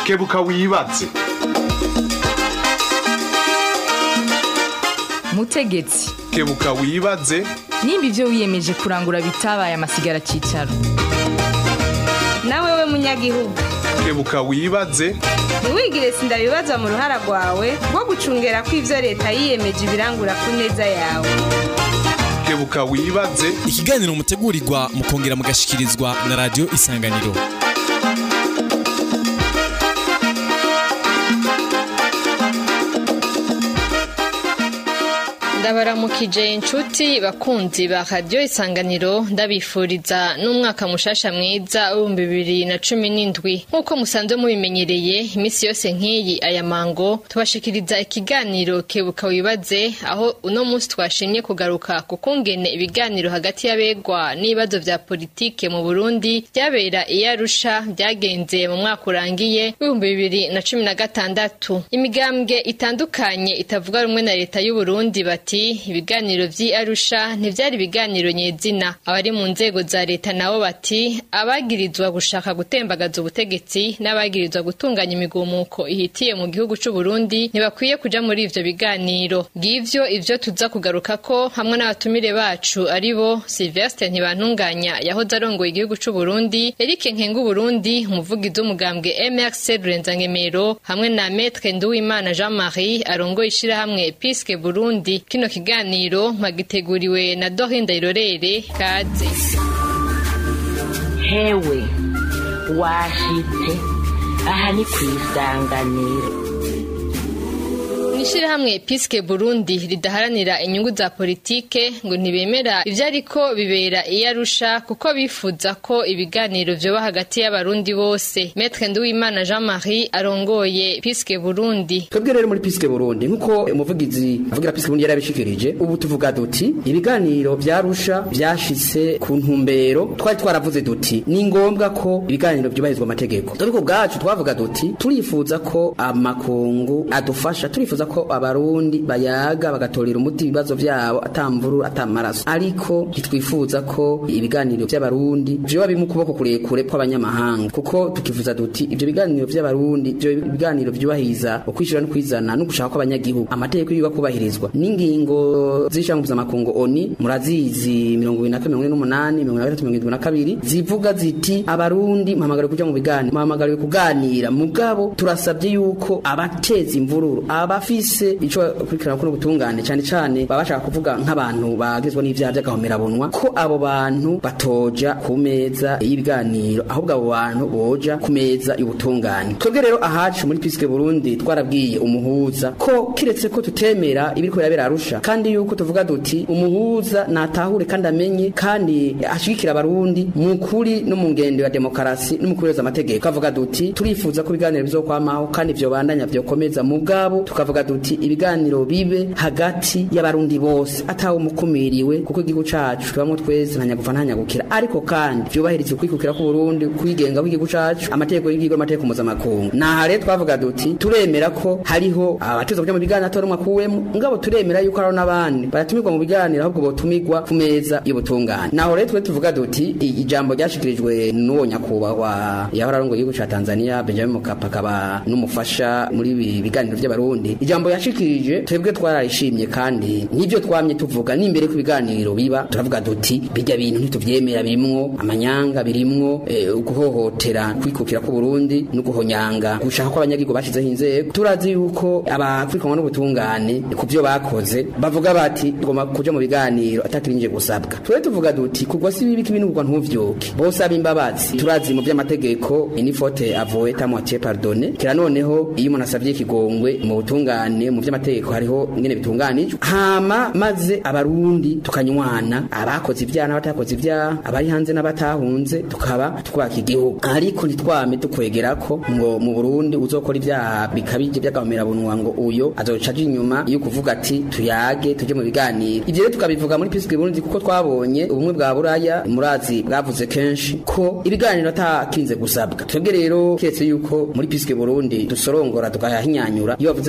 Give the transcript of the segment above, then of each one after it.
kebuka wibaze mutegetsi kebuka wibaze nimba ibyo wiyemeje kurangura bitabaye amasigara cyicaro nawe we munyagihugu kebuka wibaze ntiwigire sindabibazwa mu ruhara rwawe rwo gucungera ko ibyo leta yiyemeje ibirangura ku neza yawe kebuka wibaze ikiganiro mutegurirwa mukongera mugashikirizwa na radiyo isanganiro ndabaramukije inshuti bakunzi ba radiyo isanganiro ndabifuriza n'umwaka mushasha mwiza w'ibihumbi bibiri na cumi n'indwi nk'uko musanzwe mubimenyereye iminsi yose nk'iyi aya mango tubashikiriza ikiganiro kebuka wibaze aho uno munsi twashimye kugaruka ku kungene ibiganiro hagati y'abegwa n'ibibazo vya politike mu burundi byabera iyo arusha byagenze mu mwaka urangiye w'ibihumbi bibiri na cumi na gatandatu imigambwe itandukanye itavuga rumwe na leta y'uburundi bati bati ibiganiro vy'i Arusha ntivyari ibiganiro nyezina abari mu nzego za leta nabo bati abagirizwa gushaka gutembagaza ubutegetsi n'abagirizwa gutunganya imigumuko ihitiye mu gihugu c'u Burundi ntibakwiye kuja muri ivyo biganiro ngivyo ivyo tuza kugaruka ko hamwe n'abatumire bacu ari bo Sylvestre Ntibantunganya yahoze arongoye igihugu c'u Burundi Eric Nkengu Burundi umuvugizi w'umugambwe MRC Rurenzankemero hamwe na Maître Nduwimana Jean-Marie arongoye ishirahamwe Piske Burundi kino kiganiro mwagiteguriwe na Dorinda Irorere kaze hewe washitse aha ni ku isanganiro Mwishirahamwe Piske Burundi ridaharanira inyungu za politike ngo ntibemera ivyo ariko bibera iyo arusha kuko bifuza ko ibiganiro vyoba hagati y'abarundi bose Maître Nduwimana Jean-Marie arongoye Piske Burundi twebwe rero muri Piske Burundi nkuko umuvugizi avugira Piske Burundi yarabishikirije ubu tuvuga duti ibiganiro vyarusha vyashitse ku ntumbero twari twaravuze duti ni ngombwa ko ibiganiro vyubahirizwa amategeko ariko bwacu twavuga duti turifuza ko amakungu adufasha turifuza ko abarundi bayaga bagatorera umuti ibibazo vyabo atamvuru atamaraso ariko ntitwifuza ko ibiganiro vy'abarundi vyoba bimwe ukuboko kurekure kw'abanyamahanga kuko tukifuza duti ivyo biganiro vy'abarundi ivyo biganiro vyubahiriza ukwishira no kwizana no gushaka kw'abanyagihugu amategeko yiga kubahirizwa n'ingingo z'ishyirahamwe mpuzamakungu oni murazizi mirongo ibiri na kane mirongo ine n'umunani mirongo ine na gatatu mirongo irindwi na kabiri zivuga ziti abarundi muhamagariwe kuja mu biganiro muhamagariwe kuganira mugabo turasabye yuko abateza imvururu abafise ico kurikirana kuno gutungane cyane cyane baba bashaka kuvuga nk'abantu bagizwe n'ivyaha by'agahomerabunwa ko abo bantu batoja ku meza y'ibiganiro ahubwo abo bantu boja ku meza y'ubutungane twebwe rero ahacu muri Piske Burundi twarabwiye umuhuza ko kiretse ko tutemera ibiriko birabera arusha kandi yuko tuvuga duti umuhuza natahure kandi amenye kandi ashigikira abarundi mu kuri no mu ngendo ya demokarasi no mu kureza amategeko avuga duti turifuza ko ibiganiro bizokwamaho kandi vyobandanya vyokomeza mugabo tukavuga duti ibiganiro bibe hagati y'abarundi bose atawe umukumiriwe kuko igihugu cacu kibamwo twese ntanyagufa ntanyagukira ariko kandi vyubahiriza ukwikukira ku Burundi kwigenga kw'igihugu cacu amategeko y'igihugu amategeko mpuzamakungu naha rero twavuga duti turemera ko hariho abatuza kuja mu biganiro atora umwe akuwemo ngabo turemera yuko hariho n'abandi baratumirwa mu biganiro ahubwo botumirwa ku meza y'ubutungane naho rero twe tuvuga duti ijambo ryashikirijwe n'uwo nyakubahwa yahora arongoye igihugu ca Tanzania Benjamin Mkapa akaba n'umufasha muri ibi biganiro vy'abarundi ijambo yashikirije twebwe twararishimye kandi n'ivyo twamye tuvuga n'imbere ku biganiro biba turavuga duti bijya bintu ntituvyemera birimwo amanyanga birimwo eh, guhohotera kwikukira ku Burundi no guhonyanga gushaka ko abanyagihugu bashizeho inzego turazi yuko abakurikanwa n'ubutungane ku byo bakoze bavuga bati tugomba kuja mu biganiro atakirinje gusabwa twe tuvuga duti kugwa si bibi kibinugwa ntuvyoke bose abimbabazi turazi mu by'amategeko ini faute avouée à moitié pardonnée kira noneho iyo umuntu asabye ikigongwe mu butungane mu by'amategeko hariho ingene bitunganijwe hama maze abarundi tukanywana abakoze ibyaha n'abatakoze ibyaha abari hanze n'abatahunze tukaba twubaka igihugu ariko ntitwame tukwegera ko ngo mu Burundi uzokora ibyaha bikabije by'agahomerabunwa ngo uyo azoca aje inyuma yo kuvuga ati tuyage tuje mu biganiro ivyo rero tukabivuga muri Piske Burundi kuko twabonye ubumwe bwa buraya murazi bwavuze kenshi ko ibiganiro atakinze gusabwa twebwe rero kiretse yuko muri Piske Burundi dusorongora tugahinyanyura iyo bavuze ngo ibiganiro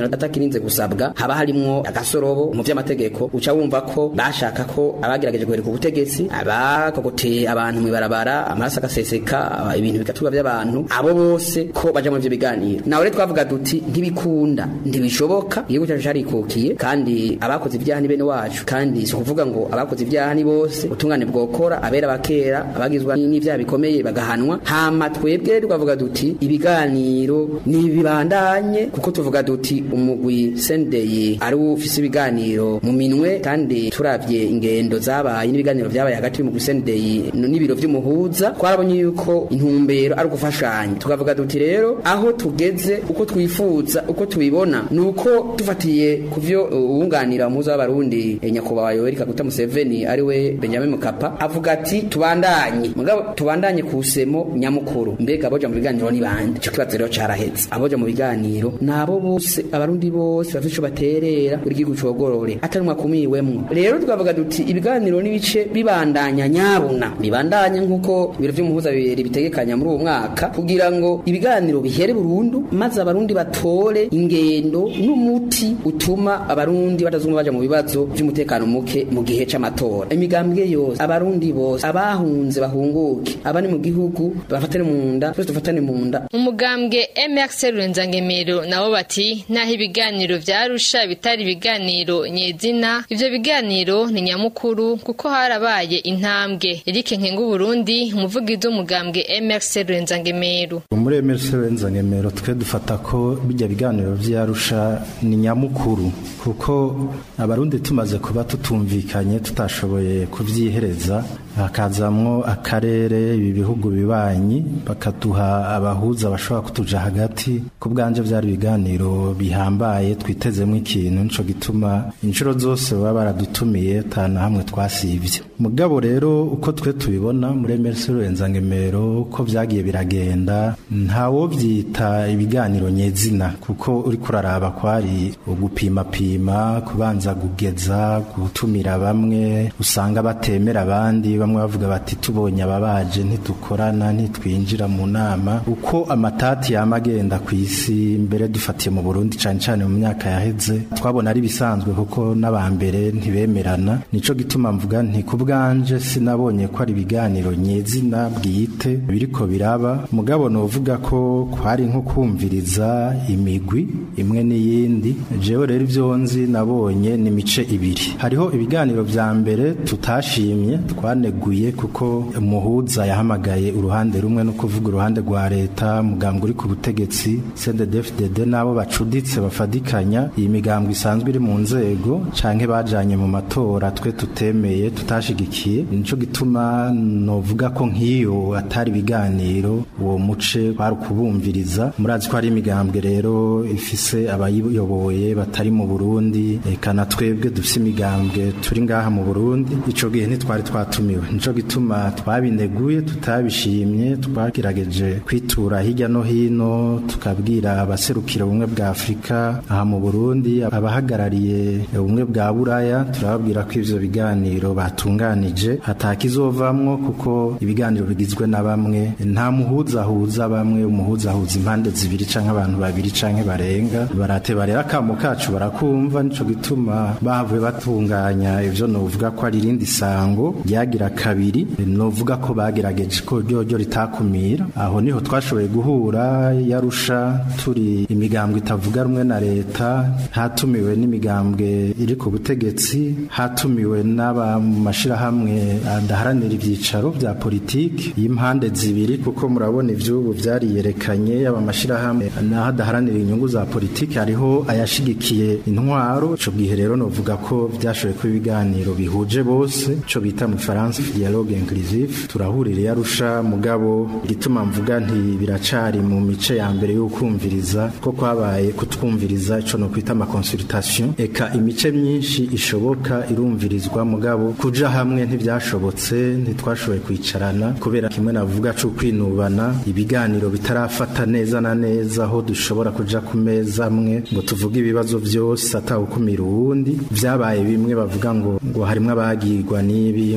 ikintu atakirinze gusabwa haba harimwo agasorobo mu vy'amategeko uca wumva ko bashaka ko abagerageje guheruka ubutegetsi abakokoteye abantu mw'ibarabara amaraso agaseseka ibintu bigaturwa by'abantu abo bose ko baja muri ivyo biganiro nawe rero twavuga duti ntibikunda ntibishoboka igihugu cyacu carikukiye kandi abakoze ibyaha ni bene wacu kandi si ukuvuga ngo abakoze ibyaha ni bose ubutungane bwokora abera bakera abagizwa n'ibyaha bikomeye bagahanwa hama twebwe twavuga duti ibiganiro nibibandanye kuko tuvuga duti umugwi sendeye ari ufise ibiganiro mu minwe kandi turavye ingendo zabaye n'ibiganiro vyabaye hagati y'umugwi sendeye n'ibiro vy'umuhuza twarabonye yuko intumbero ari ugufashanya tukavuga duti rero aho tugeze uko twifuza uko tubibona nuko dufatiye ku vyo uwunganira umuhuza w'abarundi eh, nyakubahwa Yoweri Kaguta Museveni ari we Benjamin Mkapa avuga ati tubandanye mugabo tubandanye ku semo nyamukuru mbega aboja mu biganiro ni bande ico kibazo rero caraheze aboja mu biganiro nabo bose abarundi bose bafite ico baterera buri gihugu cogorore atari mwakumiwemwo rero twavuga duti ibiganiro n'ibice bibandanya nyabuna bibandanye nk'uko ibiro vy'umuhuza bibiri bitegekanya muri uwo mwaka kugira ngo ibiganiro bihere burundu maze abarundi batore ingendo n'umuti utuma abarundi batazuma baja mu bibazo vy'umutekano muke mu gihe c'amatora imigambwe yose abarundi bose abahunze bahunguke abari mu gihugu bafatane mu nda twese dufatane mu nda umugambwe MRC Rurenzangemero nabo bati naho ibiganiro vyarusha bitari ibiganiro nyezina ivyo biganiro ni nyamukuru kuko harabaye intambwe Eric Nkengu Burundi umuvugizi w'umugambwe MRC Rurenzangemero muri emerse ngemero twe dufata ko bijya biganiro vyarusha ni nyamukuru kuko abarundi tumaze kuba tutumvikanye tutashoboye kuvyihereza hakazamwo akarere ibi bihugu bibanyi bakaduha abahuza bashobora kutuja hagati ku bwanje vyari ibiganiro bihambaye twitezemwo ikintu nico gituma inshuro zose baba baradutumiye tana hamwe twasivye mugabo rero uko twe tubibona muri emerse ngemero uko vyagiye biragenda ntawo vyita ibiganiro nyezina kuko uri kuraraba kwari ugupimapima kubanza kugeza gutumira bamwe usanga batemera abandi bamwe bavuga bati tubonye ababaje ntitukorana ntitwinjira mu nama uko amatati yama agenda ku isi mbere dufatiye mu Burundi cane cane mu myaka yaheze twabona ari bisanzwe kuko n'abambere ntibemerana nico gituma mvuga nti ku bwanje sinabonye ko ari ibiganiro nyezina bwite biriko biraba mugabo novuga ko kwari nko kumviriza imigwi imwe n'iyindi jewe rero ivyo nzi nabonye ni mice ibiri hariho ibiganiro vya mbere tutashimye twaneguye kuko umuhuza yahamagaye uruhande rumwe no kuvuga uruhande rwa leta mugambwe uri ku butegetsi CNDD-FDD nabo bacuditse bafadikanya iyi migambwe isanzwe iri mu nzego canke bajanye mu matora twe tutemeye tutashigikiye nico gituma novuga ko nk'iyo atari ibiganiro uwo muce kwari kubumviriza murazi ko hari imigambwe rero ifise abayiyoboye batari mu Burundi eka na twebwe dufise imigambwe turi ngaha mu Burundi ico gihe ntitwari twatumiwe nico gituma twabineguye tutabishimye twagerageje kwitura hirya no hino tukabwira abaserukira ubumwe bwa Afurika aha mu Burundi abahagarariye ubumwe bwa Buraya turababwira ko ivyo biganiro batunganije hatakizovamwo kuko ibiganiro bigizwe na bamwe nta muhuza huza bamwe umuhuza huza impande zibiri canke abantu babiri canke barenga barateba rero akamo kacu barakumva nico gituma bavuye batunganya ivyo novuga ko ari irindi sango ryagira kabiri novuga ko bagerageje ko ryoryo ritakumira aho niho twashoboye guhura yarusha turi imigambwe itavuga rumwe na leta hatumiwe n'imigambwe iri ku butegetsi hatumiwe n'aba mu mashirahamwe adaharanira ivyicaro vya politiki y'impande zibiri kuko murabona ivyubu vyariyerekanye yaba amashirahamwe naho adaharanira inyungu za politiki hariho ayashigikiye intwaro ico gihe rero novuga ko vyashoboye kuba ibiganiro bihuje bose ico bita mu Faransa dialogue inclusive turahurira yarusha mugabo igituma mvuga nti biracari mu mice ya mbere y'ukumviriza ko kwabaye kutwumviriza ico no kwita ama consultation eka imice myinshi ishoboka irumvirizwa mugabo kuja hamwe ntivyashobotse ntitwashoboye kwicarana kubera kimwe navuga cyo kwinubana ibiganiro bitarafata neza na neza aho dushobora kuja ku meza amwe ngo tuvuge ibibazo vyose atawukumira uwundi vyabaye bimwe bavuga ngo ngo harimwo abagirwa n'ibi ngo harimwo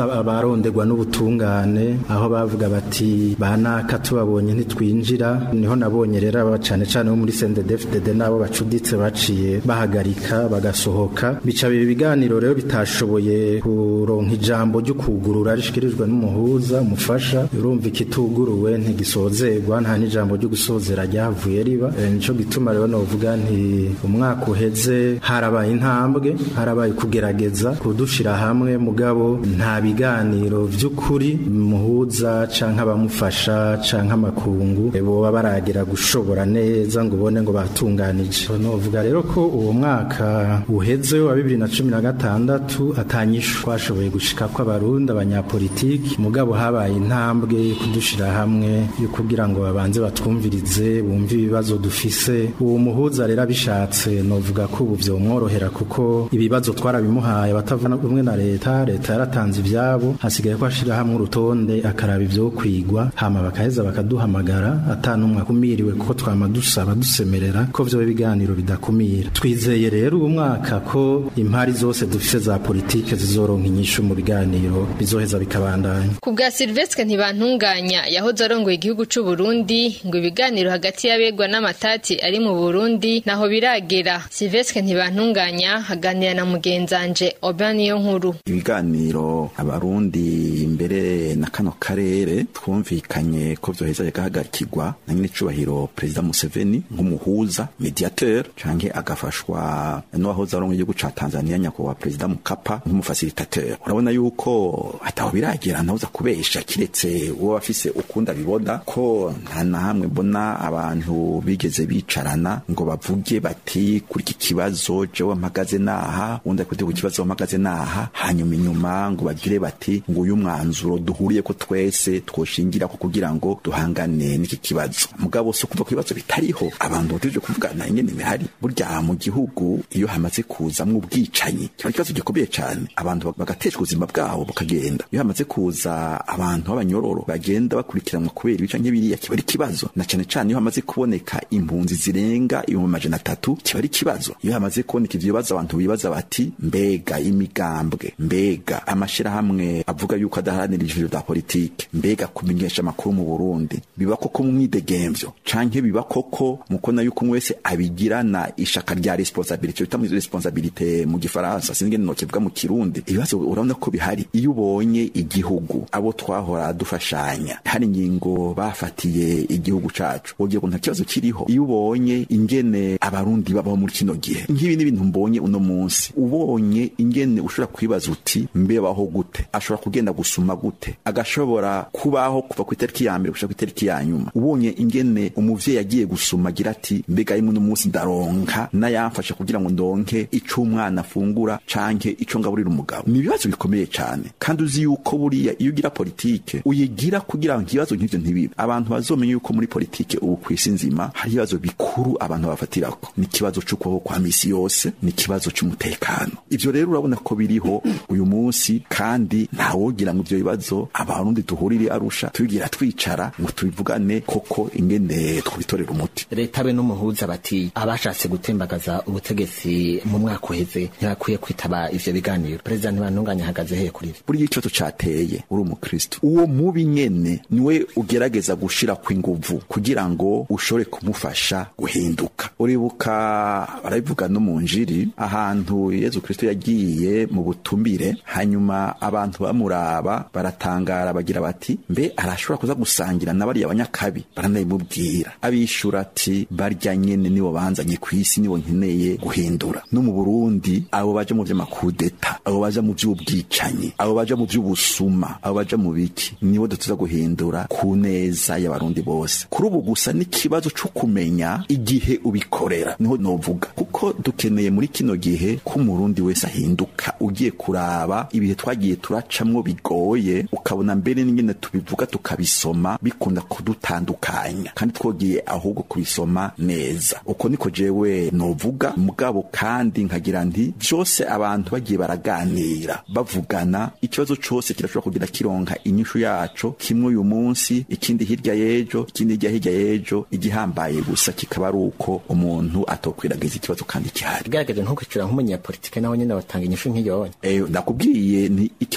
abaronderwa n'ubutungane aho bavuga bati banaka tubabonye ntitwinjira niho nabonye rero aba cane cane bo muri CNDD-FDD nabo bacuditse baciye bahagarika bagasohoka bica bibi biganiro rero bitashoboye kuronka ijambo ryo kugurura rishikirijwe n'umuhuza umufasha urumva ikituguruwe ntigisozerwa nta n'ijambo ryo gusozera ryavuye riba e, nico gituma rero novuga nti umwaka uheze harabaye intambwe harabaye kugerageza kudushira hamwe mugabo nta biganiro vy'ukuri muhuza canke abamufasha canke amakungu e, boba baragera gushobora neza ngo ubone ngo batunganije novuga rero ko uwo mwaka uheze wa bibiri na cumi na gatandatu atanyishu twashoboye gushika ko abarundi abanyapolitiki mugabo habaye intambwe yo kudushira hamwe yo kugira ngo babanze batwumvirize bumve ibibazo dufise uwo muhuza rero abishatse novuga ko ubu vyomworohera kuko ibibazo twarabimuhaye batavuna umwe na leta leta yaratanze ivyabo hasigaye ko ashira hamwe urutonde akaraba ivyo kwigwa hama bakaheza bakaduhamagara atanumwe akumiriwe kuko twama dusaba dusemerera ko vyo biganiro bidakumira twizeye rero uwo mwaka ko impari zose dufise za politike zizoronka inyishu mu biganiro bizoheza bikabandanya ku bwa Silvestre ntibantunganya yahoze arongoye igihugu c'u Burundi ngo ibiganiro hagati y'abegwa n'amatati ari mu Burundi naho biragera Silvestre ntibantunganya aganira na mugenzanje Oban niyo nkuru ibiganiro abarundi imbere na kano karere twumvikanye ko vyoheza bigahagarikirwa na nyine icubahiro perezida Museveni nk'umuhuza mediateur canke agafashwa n'uwahoze arongoye igihugu ca Tanzania nyakubahwa perezida Mukapa nk'umufasilitateur urabona yuko ataho biragera ntawuza kubesha kiretse uwo bafise ukunda bibona ko nta na hamwe mbona abantu bigeze bicarana ngo bavuge bati kuri iki kibazo jewe mpagaze naha undi ari ku kibazo mpagaze naha hanyuma inyuma ngo bagire bati ngo uyu mwanzuro duhuriye ko twese twoshingira ko kugira ngo duhangane n'iki kibazo mugabo so kuva ku bibazo bitariho abantu batuje kuvugana ingene bihari burya mu gihugu iyo hamaze kuzamwo ubwicanyi kiba ikibazo gikomeye cyane abantu bagateshwa ubuzima bwabo bukagenda iyo hamaze kuza abantu b'abanyororo bagenda bakurikiranwa kubera ibica nk'ibiriya kiba ari ikibazo na cyane cyane iyo hamaze kuboneka impunzi zirenga ibihumbi amajana atatu kiba ari ikibazo iyo hamaze kuboneka ivyo bibazo abantu bibaza bati mbega imigambwe mbega amashirahamwe avuga yuko adaharanira ijuru rya politike mbega kumenyesha amakuru mu Burundi biba koko mu mwidegemvyo canke biba koko mukona yuko umwe wese abigirana ishaka rya responsabilité bita muri responsabilité mu gifaransa sinzi ngene kivuga mu kirundi ibibazo urabona ko bihari iyo ubonye igihugu abo twahora dufashanya hari ingingo bafatiye igihugu cacu wogira ngo nta kibazo kiriho iyo ubonye ingene abarundi babaho muri kino gihe nk'ibi n'ibintu mbonye uno munsi ubonye ingene ushobora kwibaza uti mbebaho gute ashobora kugenda gusuma gute agashobora kubaho kuva ku itariki ya mbere gushika ku itariki ya nyuma ubonye ingene umuvyeyi yagiye gusuma agira ati mbega rimwe uno munsi ndaronka n'ayamfasha kugira ngo ndonke ico umwana afungura canke ico ngaburira umugabo ni ibibazo bikomeye cane kandi uzi yuko buriya iyo ugira politike uyigira kugira ngo ibibazo nk'ivyo ntibibe abantu bazomenya yuko muri politike ubu kw'isi nzima hari ibibazo bikuru abantu bafatirako ni ikibazo c'ukubaho kwa misi yose ni ikibazo c'umutekano ivyo rero urabona ko biriho uyu munsi kandi ntawogira ngo ivyo bibazo abarundi duhurire arusha tubigira twicara ngo tubivugane koko ingene twitorera umuti leta be n'umuhuza bati abashatse gutembagaza ubutegetsi mu mwaka uheze ntibakwiye kwitaba ivyo biganiro perezida ntibantunganya ahagaze heye kuri ivyo buriya ikibazo cateye uri umukristo uwo mubi nyene niwe ugerageza gushira kw'inguvu kugira ngo ushobore kumufasha guhinduka uribuka barabivuga no mu njiri ahantu yezu kristo yagiye mu butumire hanyuma abantu bamuraba baratangara bagira bati mbe arashobora kuza gusangira na bariya banyakabi baranabimubwira abishura ati barya nyene nibo banzanye kw'isi nibo nkeneye guhindura no mu burundi abo baja mu vy'amakudeta abo baja mu vy'ubwicanyi abo baja mu vy'ubusuma abo baja mu biki nibo dutuza guhindura ku neza y'abarundi bose kuri ubu gusa n'ikibazo co kumenya igihe ubikorera niho novuga kuko dukeneye muri kino gihe ko umurundi wese ahinduka ugiye kuraba ibihe twagiye turacamwo bigoye ukabona mbere n'ingene tubivuga tukabisoma bikunda kudutandukanya kandi twogiye ahubwo kubisoma neza uko niko jewe novuga mugabo kandi nkagira nti vyose abantu bagiye baraganira bavugana ikibazo cose kirashobora kugira kironka inyishu yaco kimwe uyu munsi ikindi hirya y'ejo ikindi hirya hirya y'ejo igihambaye gusa kikaba ari uko umuntu atokwiragiza ikibazo kandi kihari igaragaje nko kwicura nk'umunyapolitike nawe nyene batanga inyishu nk'iyo eh nakubwiye ni ikibazo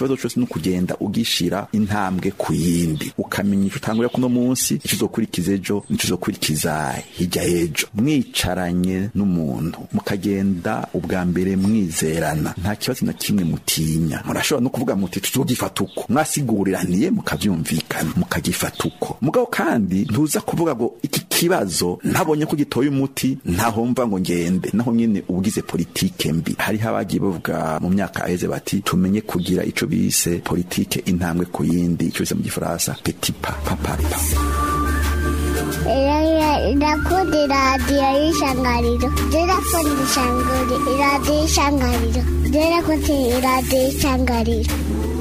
ikibazo cyose ni ukugenda ugishira intambwe ku yindi ukamenya icyo utangurira kuno munsi icyo uzokurikiza ejo n'icyo uzokurikiza hirya y'ejo mwicaranye n'umuntu mukagenda ubwa mbere mwizerana nta kibazo na kimwe mutinya murashobora no kuvuga muti tuzogifata uko mwasiguriraniye mukavyumvikana mukagifata uko mugabo kandi ntuza kuvuga ngo iki kibazo ntabonye ko gitoye umuti ntaho mva ngo ngende naho nyine ubugize politike mbi hariho abagiye bavuga mu myaka aheze bati tumenye kugira ico bise politike intambwe ku yindi ico bise mu gifaransa petit pas pas pas pas ndakunda iradiyo y'ishangariro ndakunda ishangari iradiyo y'ishangariro ndakunda iradiyo y'ishangariro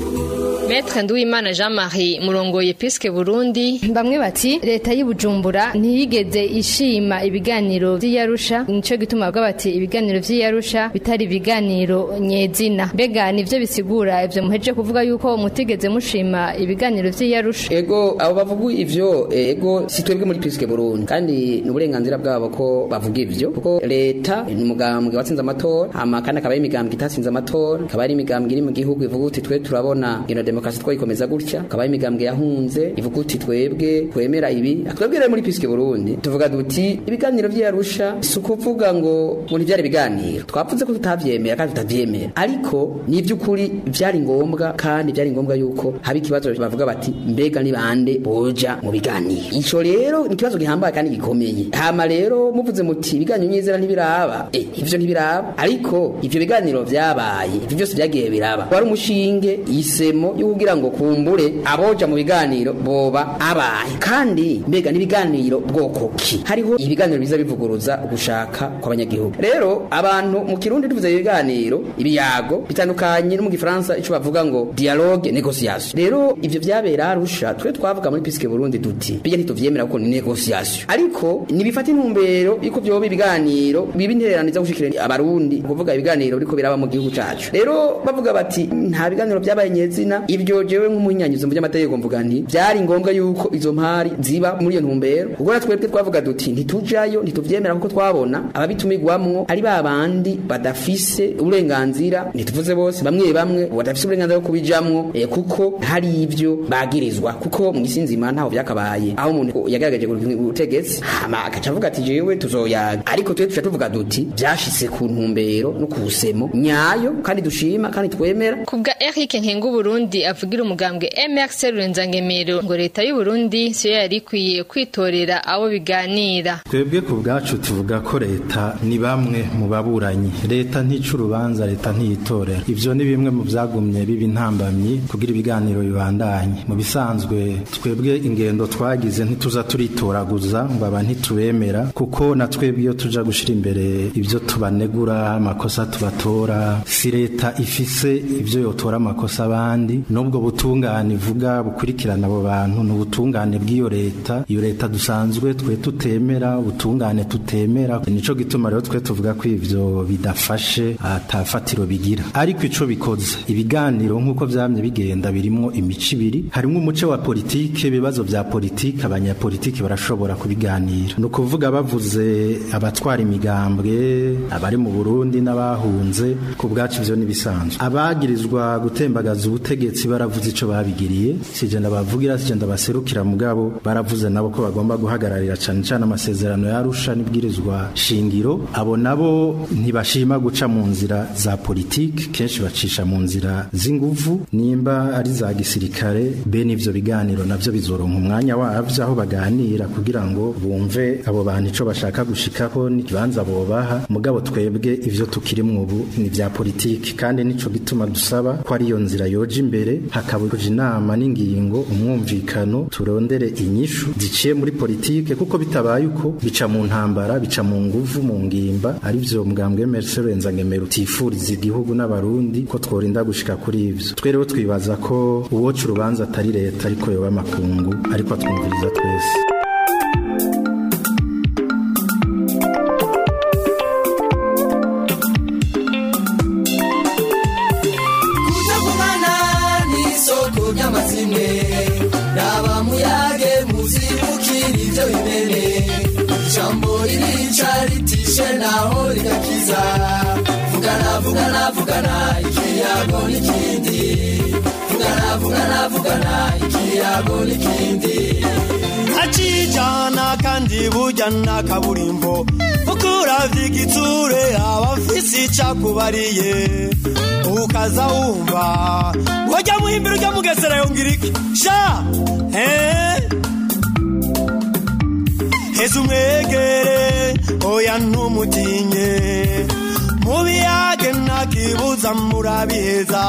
Maître Nduwimana Jean Marie murongoye Piske Burundi bamwe bati leta y'Ibujumbura ntiyigeze ishima ibiganiro vy'Iyarusha nico gituma bavuga bati ibiganiro vy'Iyarusha bitari ibiganiro nyezina mbega nivyo bisigura ivyo muheje kuvuga yuko mutigeze mushima ibiganiro vy'Iyarusha ego abo bavuga ivyo ego si twebwe muri Piske Burundi kandi ni uburenganzira bwabo ko bavuga ivyo kuko leta ni umugambwe watsinze amatora hama kandi akaba ari imigambwe itatsinze amatora akaba ari imigambwe iri mu gihugu ivuga uti twe turabona ino demokarasi twayikomeza gutya akaba ari imigambwe yahunze ivuga uti twebwe twemera ibi twebwe rero muri Piske Burundi tuvuga duti ibiganiro vy'Arusha si ukuvuga ngo ngo ntivyari ibiganiro twavuze ko tutavyemera kandi tutavyemera ariko ni ivy'ukuri vyari ngombwa kandi vyari ngombwa yuko haba ikibazo bavuga bati mbega ni bande boja mu biganiro ico rero ni ikibazo gihambaye kandi gikomeye hama rero muvuze muti ibiganiro nyizera ntibiraba eh ivyo ntibiraba ariko ivyo biganiro vyabaye ivyo byose vyagiye biraba wari umushinge isemo yo kugira ngo kumbure aboja mu biganiro boba abaye kandi mbega n'ibiganiro bwoko ki hariho ibiganiro biza bivuguruza gushaka kw'abanyagihugu rero abantu mu kirundi tuvuze ibiganiro ibiyago bitandukanye no mu gifaransa ico bavuga ngo dialogue négociation rero ivyo vyabera arusha twe twavuga muri Piske Burundi duti bijya ntituvyemera kuko ni négociation ariko nibifata intumbero yuko vyoba ibiganiro biba intereraniza gushikira abarundi kuvuga ibiganiro biriko biraba mu gihugu cacu rero bavuga bati nta biganiro vyabaye nyezina ibyo jewe nk'umunyanyuzo mu by'amategeko mvuga nti byari ngombwa yuko izo mpari ziba muri iyo ntumbero ubwo natwe twebwe twavuga duti ntitujayo ntituvyemera kuko twabona ababitumigwamwo ari ba bandi badafise uburenganzira ntituvuze bose bamwe bamwe badafise uburenganzira bwo kubijamwo eh, kuko hari ivyo bagirizwa kuko mu isi nzima ntaho vyakabaye aho umuntu yagaragaje ubutegetsi hama agaca avuga ati jewe tuzoyaga ariko twe tuca tuvuga duti vyashitse ku ntumbero no ku busemo nyayo kandi dushima kandi twemera kubwa Eric Nkengu Burundi avugira umugambwe MRC Rurenzangemero ngo leta y'u Burundi siyo yari ikwiye kwitorera abo biganira twebwe ku bwacu tuvuga ko leta ni bamwe mu baburanyi leta ntica urubanza leta ntiyitorera ivyo ni bimwe mu vyagumye biba intambamyi kugira ibiganiro bibandanye mu bisanzwe twebwe ingendo twagize ntituza turitoraguza ngo aba ntitubemera kuko na twebwe iyo tuja gushira imbere ivyo tubanegura amakosa tubatora si leta ifise ivyo yotora amakosa abandi nubwo butungane ivuga bukurikirana abo bantu ni ubutungane bw'iyo leta iyo leta dusanzwe twe tutemera ubutungane tutemera nico gituma rero twe tuvuga ko ivyo bidafashe atafatiro bigira ariko ico bikoze ibiganiro nk'uko vyamye bigenda birimwo imico ibiri harimwo umuce wa politike ibibazo vya politike abanyapolitike barashobora kubiganira ni ukuvuga bavuze abatwara imigambwe abari mu burundi n'abahunze ku bwacu ivyo nibisanzwe abagirizwa gutembagaza ubutegetsi baravuze ico babigiriye sijenda bavugira sijenda baserukira mugabo baravuze nabo ko bagomba guhagararira cane cane amasezerano yarusha n'ibwirizwa shingiro abo nabo ntibashima guca mu nzira za politike kenshi bacisha mu nzira z'inguvu nimba ari za gisirikare bene ivyo biganiro navyo bizoronka umwanya wavyo aho baganira kugira ngo bumve abo bantu ico bashaka gushikaho n'ikibanza bobaha mugabo twebwe ivyo tukirimwo ubu ni vya politike kandi nico gituma dusaba ko ariyo nzira yoja imbere hakabuja inama n'ingingo umwumvikano turondere inyishu ziciye muri politike kuko bitabaye uko bica mu ntambara bica mu nguvu mu ngimba arivyo mugambwe Mercedes Renzangemero utifuriza igihugu n'abarundi ko tworinda gushika kuri ivyo twe rero twibaza ko uwoca urubanza atari leta ariko yoba amakungu ariko atwumviriza twese kutagumana n'isoko ry'amazimwe raba muyage muzibukira ibyo bimene ijambo ririca ritishe naho rigakiza vugana vugana vugana ikiyago n'ikindi kuvugana ikiyago n'ikindi acijana kandi burya nta kaburimbo kuko uravye igitsure abafise icakubariye ukaza wumva wajya muhimbira ujya mugesera yongera iki sha eh? heza umwegere oya ntumutinye mubiyage ntakibuza murabiheza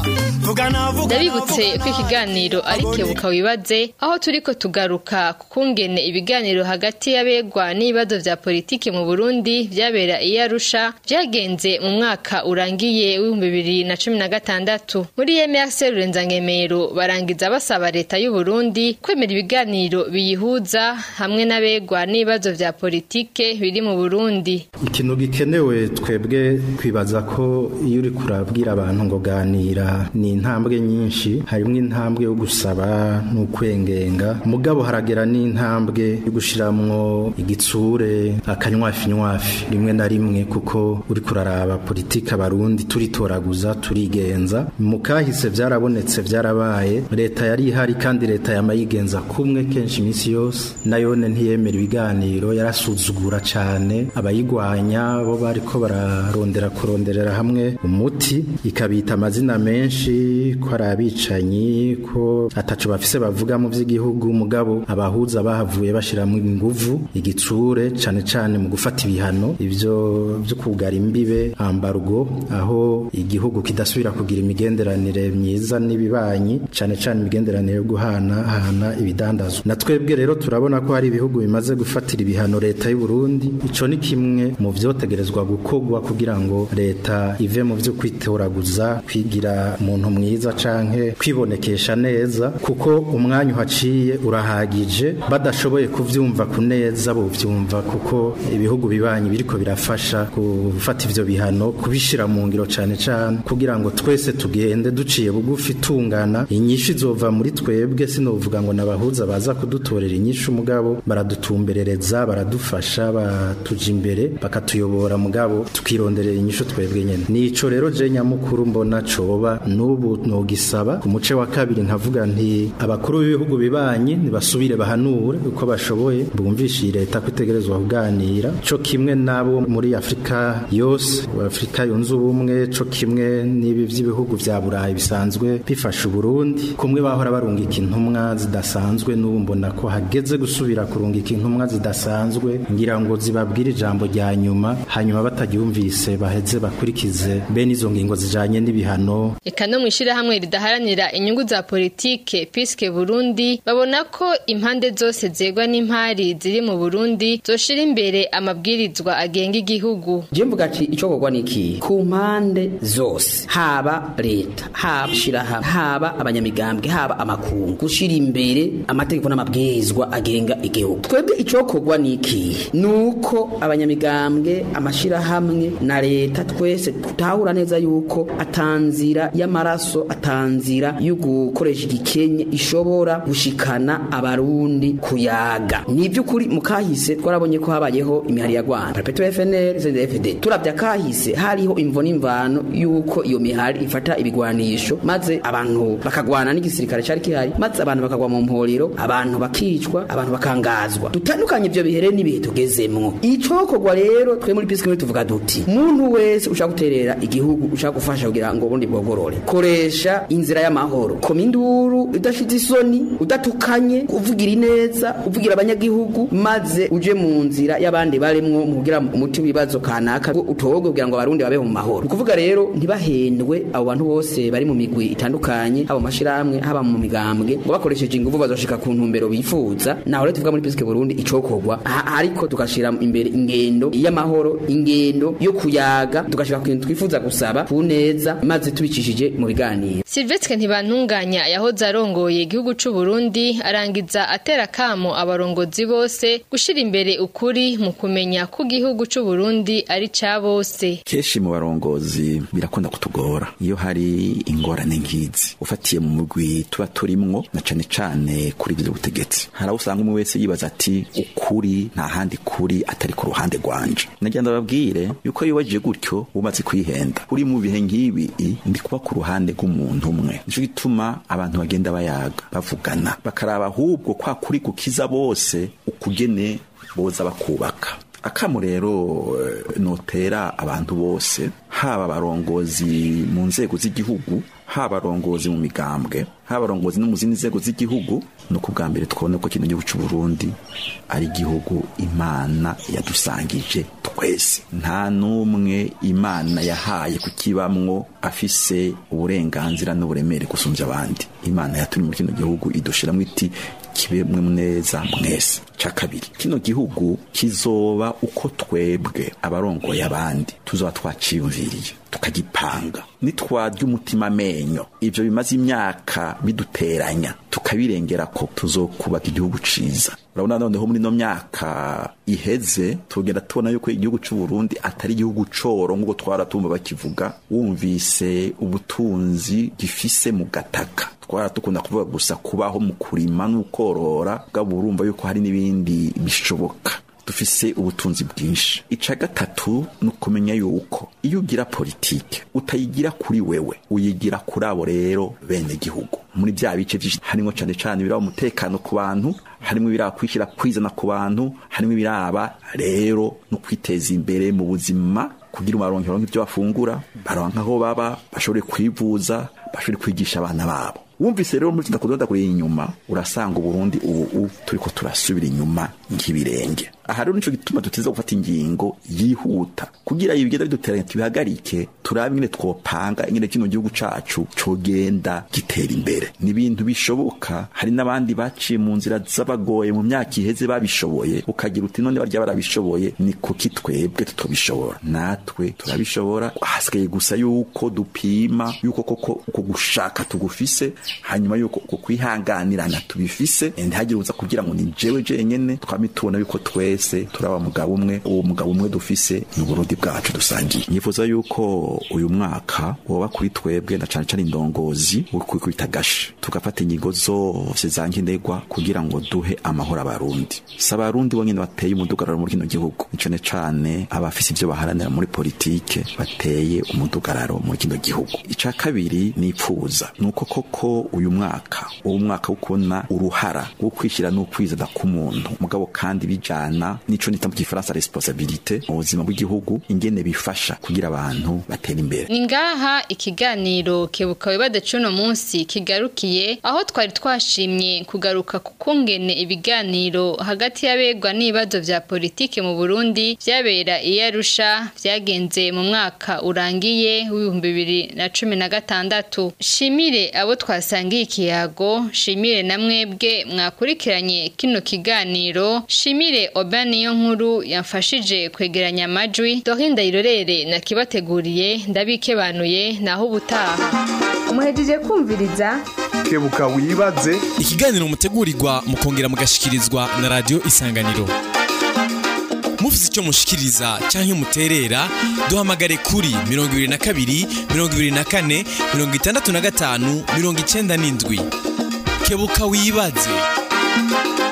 vugana vugana ndabibutse ko ikiganiro ari kebuka wibaze aho turiko tugaruka ku kungene ibiganiro hagati y'abegwa n'ibibazo vya politike mu burundi vyabera iyo arusha vyagenze mu mwaka urangiye w'ibihumbi bibiri na cumi na gatandatu muri emrc rurenzangemero barangiza basaba leta y'u burundi kwemera ibiganiro biyihuza hamwe n'abegwa n'ibibazo vya politike biri mu burundi ikintu gikenewe twebwe twibaza ko iyo uri kurabwira abantu ngo ganira ni intambwe nyinshi harimo intambwe yo gusaba n'ukwengenga mugabo haragera n'intambwe yo gushiramwo igitsure akanywafi nywafi rimwe na rimwe kuko uri kuraraba politika abarundi turitoraguza turigenza mu kahise byarabonetse byarabaye leta yari ihari kandi leta yamayigenza kumwe kenshi iminsi yose nayone ntiyemera ibiganiro yarasuzugura cyane abayigwanya bo bariko bararondera kuronderera hamwe umuti ikabita amazina menshi ko ari abicanyi ko ataco bafise bavuga mu vy'igihugu mugabo abahuza bahavuye bashiramo inguvu igitsure cane cane mu gufata ibihano ivyo byo kugara imbibe ambargo aho igihugu kidasubira kugira imigenderanire myiza n'ibibanyi cane cane imigenderanire yo guhana hana ibidandazwa na twebwe rero turabona ko hari ibihugu bimaze gufatira ibihano leta y'u Burundi ico ni kimwe mu vyotegerezwa gukogwa kugira ngo leta ive mu vyo kwitoraguza kwigira umuntu mwiza canke kwibonekesha neza kuko umwanya uhaciye urahagije badashoboye kuvyumva ku neza bovyumva kuko ibihugu bibanyi biriko birafasha gufata ivyo bihano kubishira mu ngiro cane cane kugira ngo twese tugende duciye bugufi tungana inyishu izova muri twebwe sinovuga ngo nabahuza baza kudutorera inyishu mugabo baradutumberereza baradufasha batuja imbere bakatuyobora mugabo tukironderera inyishu twebwe nyene nico rero je nyamukuru mbona coba n'ubu nogisaba ku muce wa kabiri nkavuga nti abakuru b'ibihugu bibanyi nibasubire bahanure uko bashoboye bumvishe iyi leta kwitegerezwa kuganira co kimwe nabo muri Afrika yose Afrika yunze ubumwe co kimwe n'ibi vy'ibihugu vya Burayi bisanzwe bifasha Burundi kumwe bahora barungika intumwa zidasanzwe n'ubu mbona ko hageze gusubira kurungika intumwa zidasanzwe ngira ngo zibabwire ijambo rya nyuma hanyuma batagyumvise baheze bakurikize bene izo ngingo zijanye n'ibihano eka no mw'ishirahamwe ridaharanira inyungu za politike piske burundi babona ko impande zose zegwa n'impari ziri mu burundi zoshira imbere amabwirizwa agenga igihugu je mvuga ati ico kogwa niki ku mpande zose haba leta haba shirahamwe haba abanyamigambwe haba amakungu gushira imbere amategeko n'amabwirizwa agenga igihugu twebwe ico kogwa niki nuko abanyamigambwe amashirahamwe na leta twese tutahura neza yuko atanzira y'amaraso atanzira yo gukoresha igikenye ishobora gushikana abarundi kuyaga ni by'ukuri mu kahise twarabonye ko habayeho imihari ya Rwanda Perpetual FNL CNDD-FDD turavya kahise hariho imvo n'imvano yuko iyo mihari ifata ibigwanisho maze abantu bakagwana n'igisirikare cari kihari maze abantu bakagwa mu mporero abantu bakicwa abantu bakangazwa dutandukanye ivyo bihere n'ibihe tugezemwo icokogwa rero twe muri piske tuvuga duti muntu wese ushaka guterera igihugu ushaka gufasha kugira ngo ubundi bwogorore koresha inzira y'amahoro koma induru udashitse isoni udatukanye uvugira ineza uvugira abanyagihugu maze uje mu nzira y'abandi baremwo mu kugira umuti w'ibibazo kanaka utogwe kugira ngo abarundi babeho mu mahoro ukuvuga rero ntibahendwe abo bantu bose bari mu migwi itandukanye haba mu mashirahamwe haba mu migambwe ngo bakoresheje inguvu bazoshika ku ntumbero bifuza naho rero tuvuga muri piske Burundi icokogwa ariko tugashira imbere ingendo y'amahoro ingendo yo kuyaga tugashika ku kintu twifuza gusaba ku neza maze tubicishije mu biganiro Silvestre ntibantunganya yahoze arongoye igihugu c'u Burundi arangiza atera kamo abarongozi bose gushira imbere ukuri mu kumenya ko igihugu c'u Burundi ari ca bose kenshi mu barongozi birakunda kutugora iyo hari ingorane nk'izi ufatiye mu mugwi tuba turimwo na cane cane kuri ivyo butegetsi hari aho usanga umwe wese yibaza ati ukuri nta handi kuri atari ku ruhande rwanje nagira ndababwire yuko yibajije gutyo umaze kwihenda uri mu bihe nk'ibi ndi kuba ku ruhande uruhande rw'umuntu umwe nico gituma abantu bagenda bayaga bavugana bakaraba ahubwo kwa kuri gukiza bose ukugene boza bakubaka akamu rero eh, notera abantu bose haba abarongozi mu nzego z'igihugu haba abarongozi mu migambwe haba abarongozi no mu zindi nzego z'igihugu ni uko bwa mbere twabona ko kino gihugu cy'u Burundi ari igihugu imana yadusangije twese nta n'umwe imana yahaye kukibamwo afise uburenganzira n'uburemere gusumbya abandi imana yatumye muri kino gihugu idushiramwo iti kibe mwe neza mwese ca kabiri kino gihugu kizoba uko twebwe abarongoye abandi tuzoba twaciyumviriye tukagipanga nitwarya umutima amenyo ivyo bimaze imyaka biduteranya tukabirengera ko tuzokubaka igihugu ciza urabona noneho muri no myaka iheze tugenda tubona yuko igihugu c'u Burundi atari igihugu coro nk'uko twaratumva bakivuga wumvise ubutunzi gifise mu gataka twara dukunda kuvuga gusa kubaho mu kurima n'ukorora bwaba urumva yuko hari n'ibindi bishoboka dufise ubutunzi bwinshi ica gatatu ni ukumenya yuko iyo ugira politike utayigira kuri wewe uyigira kuri abo rero bene gihugu muri bya bice byinshi harimo cyane cyane ibiraba umutekano ku bantu harimo ibiraba kwishyira kwizana ku bantu harimo ibiraba rero no kwiteza imbere mu buzima kugira umaronke baronke ibyo bafungura baronke aho baba bashobore kwivuza bashobore kwigisha abana babo wumvise rero muri kudonda kuri inyuma urasanga uburundi ubu turiko turasubira inyuma nk'ibirenge aha rero nico gituma duteza gufata ingingo yihuta kugira ibigenda biduteranya tubihagarike turabe ingene twopanga ingene kino gihugu cacu cogenda gitera imbere ni ibintu bishoboka hari n'abandi baciye mu nzira z'abagoye mu myaka iheze babishoboye ukagira uti none barya barabishoboye ni kuki twebwe tutobishobora natwe turabishobora hasigaye gusa yuko dupima yuko koko uko gushaka tugufise hanyuma yuko uko kwihanganirana tubifise ntihagire uza kugira ngo ni jewe jenyene twame tubona yuko twese turaba mugabo umwe uwo mugabo umwe dufise ni uburundi bwacu dusangiye nifuza yuko uyu mwaka woba kuri twebwe na cane cane indongozi kwikubita gashi tugafata ingingo zose za nkenerwa kugira ngo duhe amahoro abarundi si abarundi bonyene bateye umudugararo muri kino gihugu ni cane cane abafise ivyo baharanira muri politike bateye umudugararo muri kino gihugu ica kabiri nipfuza nuko koko uyu mwaka uwo mwaka wo kubona uruhara wo kwishyira n'ukwizana k'umuntu mugabo kandi bijana nico nita mu gifaransa responsabilité mu buzima bw'igihugu ingene bifasha kugira abantu batera imbere ni ngaha ikiganiro kebuka wibade cuno munsi kigarukiye aho twari twashimye kugaruka ku kungene ibiganiro hagati y'abegwa n'ibibazo vya politike mu Burundi vyabera i Arusha vyagenze mu mwaka urangiye w'ibihumbi bibiri na cumi na gatandatu shimire abo twasangiye ikiyago shimire na mwebwe mwakurikiranye kino kiganiro shimire oba niyo nkuru yamfashije kwegeranya amajwi dorinda irorere nakibateguriye ndabikebanuye naho ubutaha umuhejeje kumviriza kebuka wibaze ikiganiro mutegurirwa mukongera mugashikirizwa na radio isanganiro mufite icyo mushikiriza cyangwa muterera duhamagare kuri 22 24 65 97 kebuka wibaze